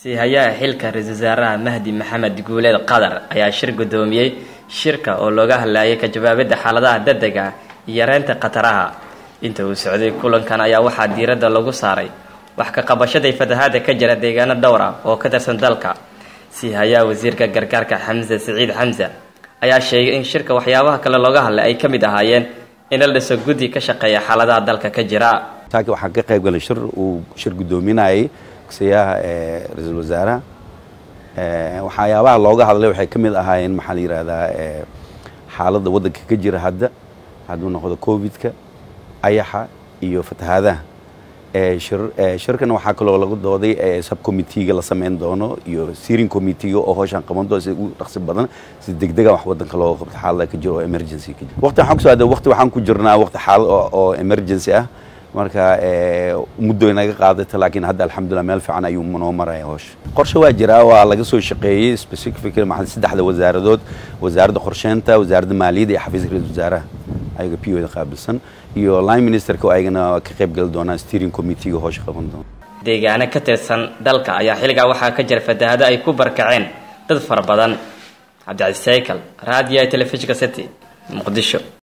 siihayaha xilka ra-iisul wasaaraha mahdi maxamed guuleed qadar ayaa shir guddoomiyey shirka oo looga hadlayay ka jawaabidda xaaladaha degdega iyo yareynta khataraha inta uu socday kulankan ayaa waxaa diiradda lagu saaray wax ka qabashaday fatahaada ka jira deegaano dhowr ah oo ka tirsan dalka siihayaha wasiirka gargaarka xamse siciid xamse ayaa sheegay in shirka waxyaabaha kale looga hadlay ay ka mid ahaayeen in la dhiso guddi ka shaqeeya xaaladaha dalka ka jira taaki waxaan ka qayb galay shir uu shir guddoominayay gudsiyaha ra-iisul wasaaraha waxyaabaha looga hadlay waxay ka mid ahaayeen maxaa la yidhahdaa xaaladda waddanka ka jira hadda hadduu noqdo covidka ayaxa iyo fatahaadaha shirkan waxaa kaloo lagu dooday subcommitteega la sameyn doono iyo steering committeega oo howshaan qaban doono si ugu dhaqsi badan si degdega wax waddanka looga qabto xaalada ka jiro oo emergency ka jiro waqti waxaan kusoo aaday waqti waxaan ku jirnaa waqti xaalad oo emergency ah marka muddo inaga qaadata laakiin hadda alxamdulillah meel fiican ayuu noo maraya howsha qorshe waa jiraa waa laga soo shaqeeyey specific maxaa saddexda wasaaradood wasaaradda qorsheynta wasaaradda maaliyadda iyo xafiiska ra-iisul wasaaraha ayaga p o da qaabilsan iyo line ministerka oo ayagana ka qayb gali doonaan steering committeega howsha qaban doona deegaano ka tirsan dalka ayaa xilligaa waxaa ka jira fatahaado ay ku barkaceen dad fara badan cabdicasiis saykal raadiyo telefishinka city muqdisho